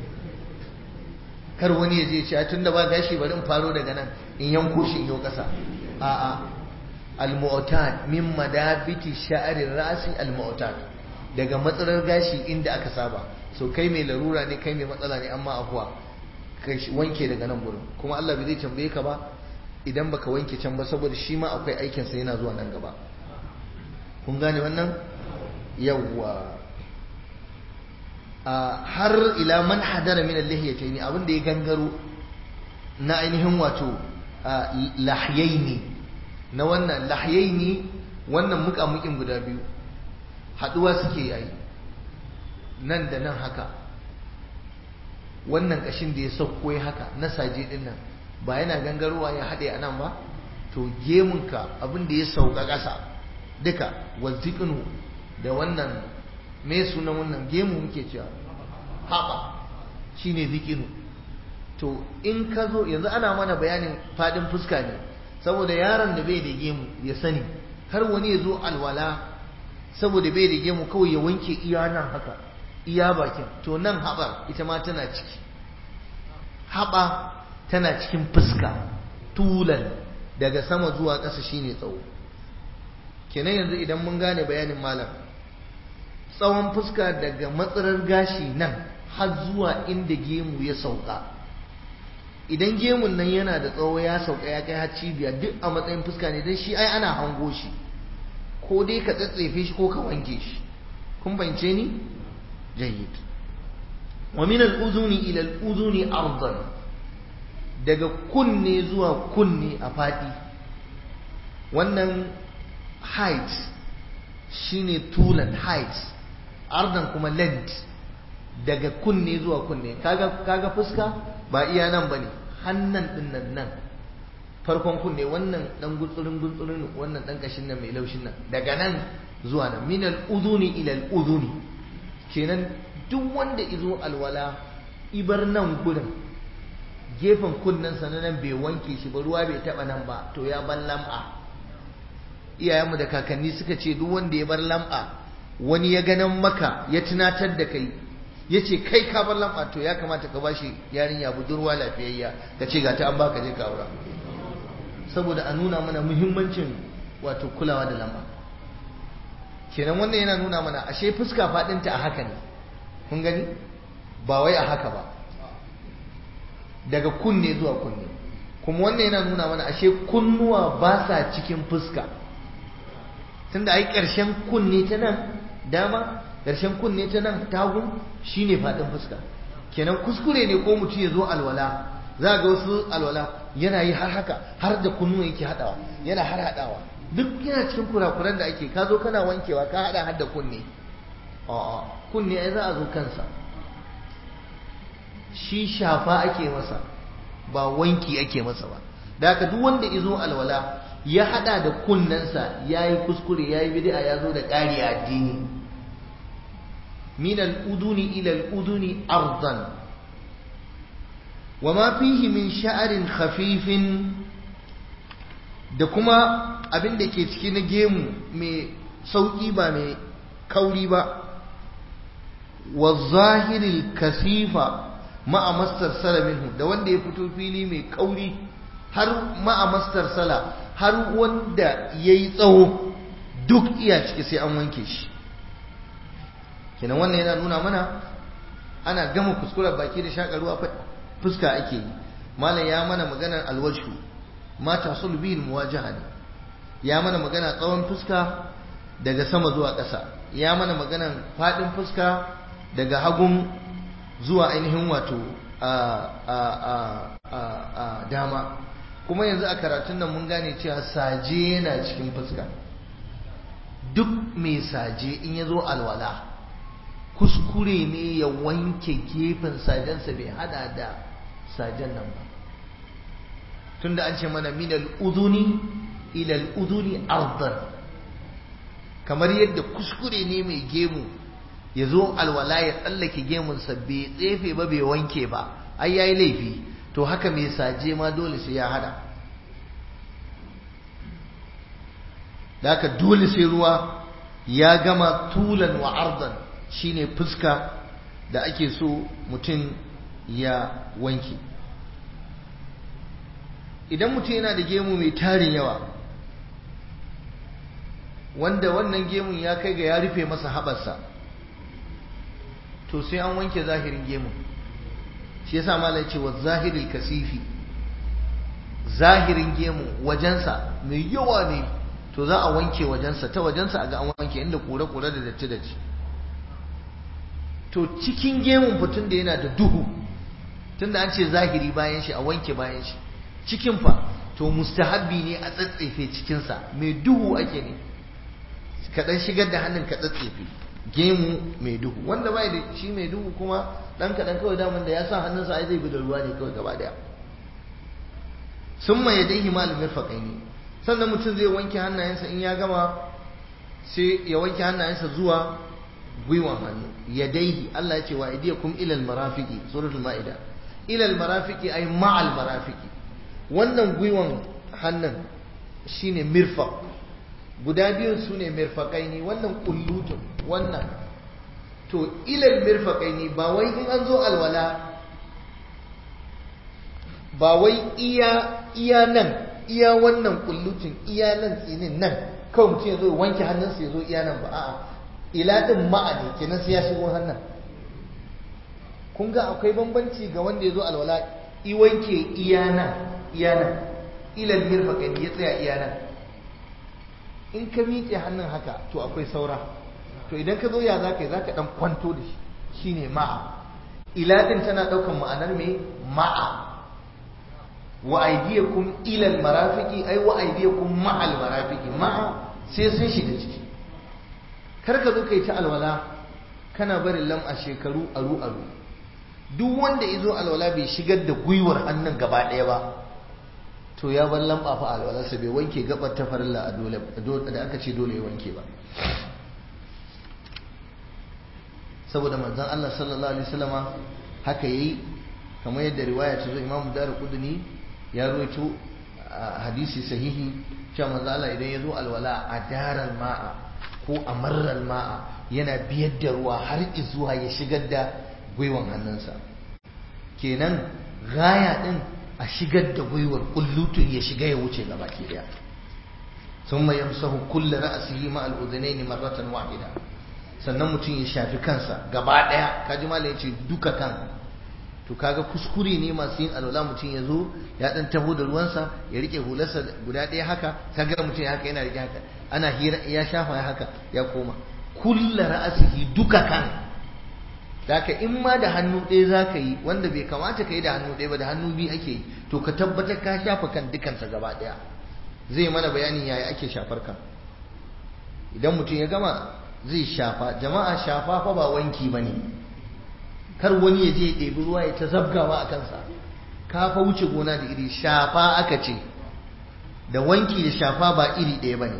kar wani ya je ce tun da ba gashi bari in faro daga nan in yanko shi in yau ƙasa a'a al-mu'tad min madabiti sha'arir rasi al-mu'tad daga matsalar gashi inda aka saba so kai mai larura ne kai mai matsala ne amma afuwa kai wanke daga nan gurin kuma Allah bai zai tambaye ka ba idan baka wanke can ba saboda shi ma akwai aikin sa yana zuwa nan gaba kun gane wannan yawwa har ila man hadara min al-lihiyatayn abin da ya gangaro na ainihin wato lahyaini na wannan lahyaini wannan muƙamuƙin guda biyu haɗuwa suke yayi nan da nan haka wannan ƙashin da ya sauko ya haka na saje ɗin nan ba yana gangarowa ya haɗe a nan ba to gemunka abin da ya sauka ƙasa duka wazzikinu da wannan me sunan wannan gemu muke cewa haɓa shine zikinu to in ka zo yanzu ana mana bayanin faɗin fuska ne saboda yaron da bai da gemu ya sani har wani ya zo alwala saboda bai da gemu kawai ya wanke iya nan haka iya bakin to nan haɓar ita ma tana ciki haɓa tana cikin fuska tulan daga sama zuwa ƙasa shine tsawo kenan yanzu idan mun gane bayanin malam tsawon fuska daga matsarar gashi nan har zuwa inda gemu ya sauka idan gemun nan yana da tsawo ya sauka ya kai har cibiya duk a matsayin fuska ne don shi ai ana hango shi ko dai ka tsatsefe shi ko ka wanke shi kun bance ni jayyid wa min al-uzuni ila al-uzuni ardan daga kunne zuwa kunne a fadi wannan height shine tulan height ardan kuma length daga kunne zuwa kunne kaga kaga fuska ba iya nan bane hannan din nan nan farkon kunne wannan dan gutsurin gutsurin wannan dan kashin nan mai laushin nan daga nan zuwa nan min al-udhuni ila al-udhuni kenan duk wanda izo alwala ibar nan gurin gefen kunnensa na nan bai wanke shi ba ruwa bai taba nan ba to ya bar lam'a iyayenmu da kakanni suka ce duk wanda ya bar lam'a wani ya ganin maka ya tunatar da kai ya ce kai ka bar lam'a to ya kamata ka bashi yarinya budurwa lafiyayya ka ce ga ta an baka je ka aura saboda a nuna mana muhimmancin wato kulawa da lam'a kenan wannan yana nuna mana ashe fuska faɗinta a haka ne kun gani ba wai a haka ba daga kunne zuwa kunne kuma wannan yana nuna mana ashe kunnuwa ba sa cikin fuska tunda ai ƙarshen kunne ta nan dama ƙarshen kunne ta nan tagun shine faɗin fuska kenan kuskure ne ko mutum ya zo alwala za ga wasu alwala yana yi har haka har da kunnuwa yake haɗawa yana har haɗawa duk yana cikin kurakuran da ake ka zo kana wankewa ka haɗa har da kunne a'a kunne ai za a zo kansa shi shafa ake masa ba wanki ake masa ba da haka duk wanda izo alwala ya hada da kunnensa yayi kuskure yayi bid'a ya zo da ƙari addini min al-uduni ila al-uduni ardan wama fihi min sha'rin khafifin da kuma abin da ke ciki na gemu mai sauki ba mai kauri ba wa zahiril kasifa ma'a mastar sala minhu da wanda ya fito fili mai kauri har ma'a mastar sala har wanda ya yi tsawo duk iya ciki sai an wanke shi kenan wannan yana nuna mana ana gama kuskuren baki da shakarwa fuska ake yi malam ya mana maganar alwashu mata sulbin muwajaha ne ya mana magana tsawon fuska daga sama zuwa ƙasa ya mana maganar faɗin fuska daga hagun zuwa ainihin wato a dama kuma yanzu a karatun nan mun gane cewa saje yana cikin fuska duk mai saje in ya zo alwala kuskure ne ya wanke gefen sajensa bai hada da sajen nan ba tunda an ce mana minal uduni ilal uduni ardan kamar yadda kuskure ne mai gemu ya zo alwala ya tsallake gemunsa bai tsefe ba bai wanke ba ai yayi laifi to haka mai saje ma dole sai ya hada da haka dole sai ruwa ya gama tulan wa ardan shine fuska da ake so mutum ya wanke idan mutum yana da gemu mai tarin yawa wanda wannan gemun ya kai ga ya rufe masa haɓarsa to sai an wanke zahirin gemun shi yasa malai ce wa zahiril kasifi zahirin gemu wajensa mai yawa ne to za a wanke wajensa ta wajensa a ga an wanke inda kure-kure da datti-datti to cikin gemun fitun da yana da duhu tunda an ce zahiri bayan shi a wanke bayan shi cikin fa to mustahabbi ne a tsatsefe cikinsa mai duhu ake ne kaɗan shigar da hannun ka tsatsefe gemu mai duhu wanda bai da shi mai duhu kuma ɗan kaɗan kawai daman da ya sa hannunsa ai zai bi da ruwa ne kawai gaba daya sun ma ya dai himalin mirfaƙai ne sannan mutum zai wanke hannayensa in ya gama sai ya wanke hannayensa zuwa gwiwan hannu ya daihi Allah ya ce wa idiyakum ilal marafiki suratul ma'ida ilal marafiki ay ma'al marafiki wannan gwiwan hannun shine mirfaq guda biyun su ne mirfaƙai ne wannan kullutun wannan to ilal mirfaƙai ne ba wai in an zo alwala ba wai iya iya nan iya wannan kullutun iya nan tsinin nan kawai mutum ya zo wanke hannunsa ya zo iya nan ba a'a ila din ma'a ne kenan sai ya shigo hannun kun ga akwai bambanci ga wanda ya zo alwala i wanke iya nan iya nan ilal mirfaƙai ya tsaya iya nan in ka miƙe hannun haka to akwai saura to idan ka zo ya za ka yi za ka ɗan kwanto da shi shine ma'a ila din tana ɗaukan ma'anar mai ma'a wa aydiyakum ila almarafiqi ay wa aydiyakum ma'a almarafiqi ma'a sai sun shiga ciki kar ka zo kai ta alwala kana barin lam'a shekaru aru aru duk wanda izo alwala bai shigar da gwiwar hannun gaba ɗaya ba to ya bar lamba fa alwalarsa bai wanke gabar ta farilla a dole da aka ce dole ya wanke ba saboda manzon Allah sallallahu alaihi wasallama haka yayi kamar yadda riwaya ta zo imamu daru kudini ya ruwaito hadisi sahihi cewa manzo Allah idan ya zo alwala a daral ma'a ko a marral ma'a yana biyar da ruwa har zuwa ya shigar da gwiwan hannunsa kenan gaya din a shigar da gwiwar kullutun ya shiga ya wuce gaba ke daya ثم يمسح كل رأسه مع الأذنين مرة واحدة sannan mutum ya shafi kansa gaba daya kaji mala ya ce duka kan to kaga kuskure ne masu yin alwala mutum ya zo ya dan taho da ruwansa ya rike hularsa guda daya haka kaga mutum ya haka yana rike haka ana hira ya shafa ya haka ya koma kulla ra'asihi duka kan Daka in ma da hannu ɗaya za ka yi wanda bai kamata ka yi da hannu ɗaya ba da hannu biyu ake yi to ka tabbatar ka shafa kan dukansa gaba ɗaya zai mana bayanin yaya ake shafar kan idan mutum ya gama zai shafa jama'a shafa fa ba wanki ba ne kar wani ya je ya ɗebi ruwa ya ta zabgawa a kansa ka fa wuce gona da iri shafa aka ce da wanki da shafa ba iri ɗaya ba ne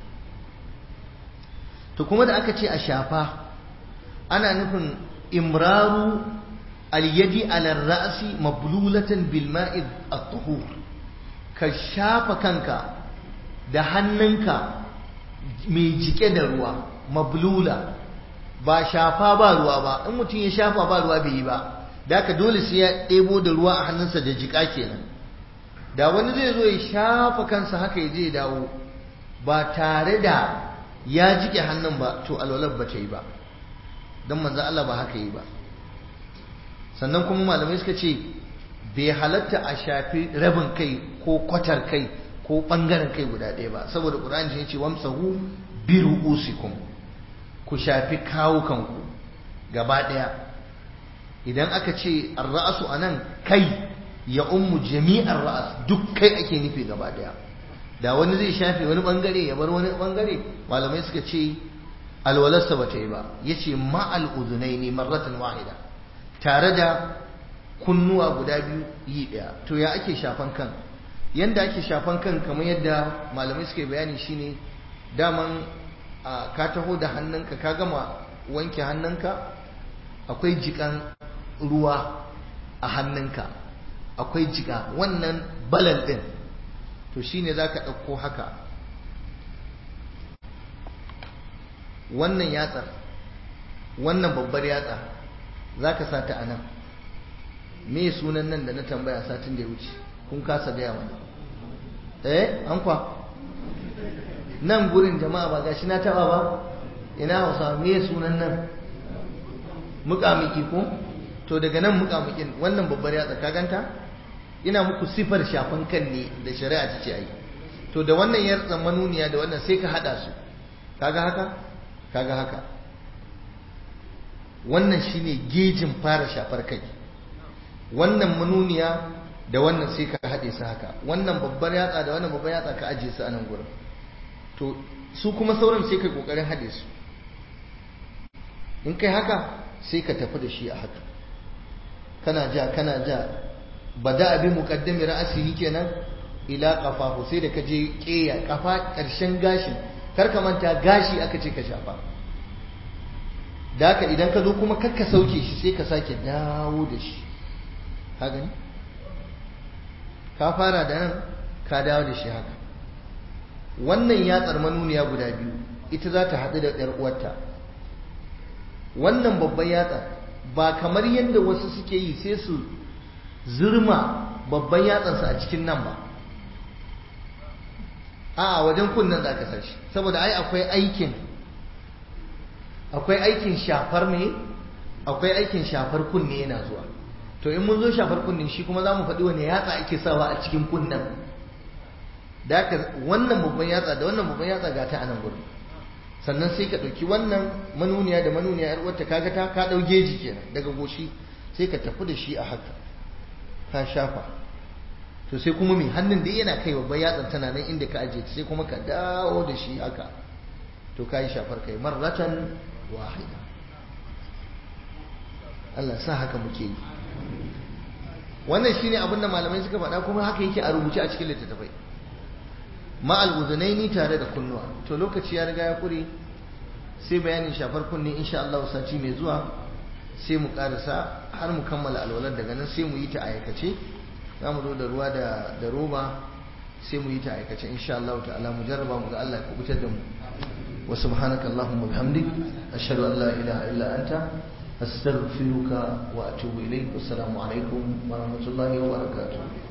to kuma da aka ce a shafa ana nufin imraru al-yadi ala ra'si mablulatan bil ma'i at-tuhur ka shafa kanka da hannunka mai jike da ruwa mablula ba shafa ba ruwa ba in mutum ya shafa ba ruwa bai yi ba da ka dole sai ya ɗebo da ruwa a hannunsa da jika kenan da wani zai zo ya shafa kansa haka ya je ya dawo ba tare da ya jike hannun ba to alwalar ba ta yi ba don manzo Allah ba haka yi ba sannan kuma malamai suka ce bai halatta a shafi rabin kai ko kwatar kai ko bangaren kai guda ɗaya ba saboda ƙur'ani ya ce wamsahu bi ru'usikum ku shafi kawukanku gaba ɗaya idan aka ce ar-ra'su anan kai ya ummu jami'ar ra'as duk kai ake nufi gaba ɗaya da wani zai shafe wani bangare ya bar wani bangare malamai suka ce alwalarsa ba ta yi ba yace ma'al uzunaini marratan wahida tare da kunnuwa guda biyu yi ɗaya to ya ake shafan kan yanda ake shafan kan kamar yadda malamai suke bayani shine daman ka taho da hannunka ka gama wanke hannunka akwai jikan ruwa a hannunka akwai jika wannan balal ɗin to shine za ka ɗauko haka wannan yatsar wannan babbar yatsa za ka sa ta a nan me sunan nan da na tambaya satin da ya wuce kun kasa gaya mana eh an kwa nan gurin jama'a ba gashi na taba ba ina hausa me sunan nan mukamiki ko to daga nan mukamikin wannan babbar yatsa ka ganta ina muku sifar shafan kan ne da shari'a ta ce ai to da wannan yatsa manuniya da wannan sai ka hada su kaga haka kaga haka wannan shine gejin fara shafar kai wannan manuniya da wannan sai ka haɗe su haka wannan babbar yatsa da wannan babbar yatsa ka ajiye su a nan gurin to su kuma sauran sai ka kokarin haɗe su in kai haka sai ka tafi da shi a haka kana ja kana ja bada abin muqaddami ra'asihi kenan ila qafahu sai da ka je keya kafa ƙarshen gashin kar ka manta gashi aka ce ka shafa da haka idan ka zo kuma kar ka sauke shi sai ka sake dawo da shi ka gani ka fara da nan ka dawo da shi haka wannan yatsar manuniya guda biyu ita za ta haɗu da ɗar uwarta wannan babban yatsa ba kamar yadda wasu suke yi sai su zurma babban yatsansa a cikin nan ba a wajen kunnen za ka sashi saboda ai akwai aikin akwai aikin shafar me akwai aikin shafar kunne yana zuwa to in mun zo shafar kunnen shi kuma za mu faɗi wani yatsa ake sawa a cikin kunnen da haka wannan babban yatsa da wannan babban yatsa ga ta a nan gurin sannan sai ka ɗauki wannan manuniya da manuniya yar uwarta kaga ta ka ɗau geji kenan daga goshi sai ka tafi da shi a haka ka shafa to sai kuma mai hannun da yana kai babban yatsan tana nan inda ka ajiye sai kuma ka dawo da shi haka to ka yi shafar kai marratan wahida Allah sa haka muke yi wannan shine abin da malamai suka faɗa kuma haka yake a rubuce a cikin littattafai ma'al uzunaini tare da kunnuwa to lokaci ya riga ya kure sai bayanin shafar kunne insha Allah sati mai zuwa sai mu karasa har mu kammala alwalar daga nan sai mu yi ta aikace za mu zo da ruwa da roba sai mu yi ta aikace insha Allah ta'ala mu jarraba mu ga Allah ya kubutar da mu wa subhanaka allahumma bihamdik ashhadu an la ilaha illa anta astaghfiruka wa atubu ilayk assalamu alaikum wa rahmatullahi wa barakatuh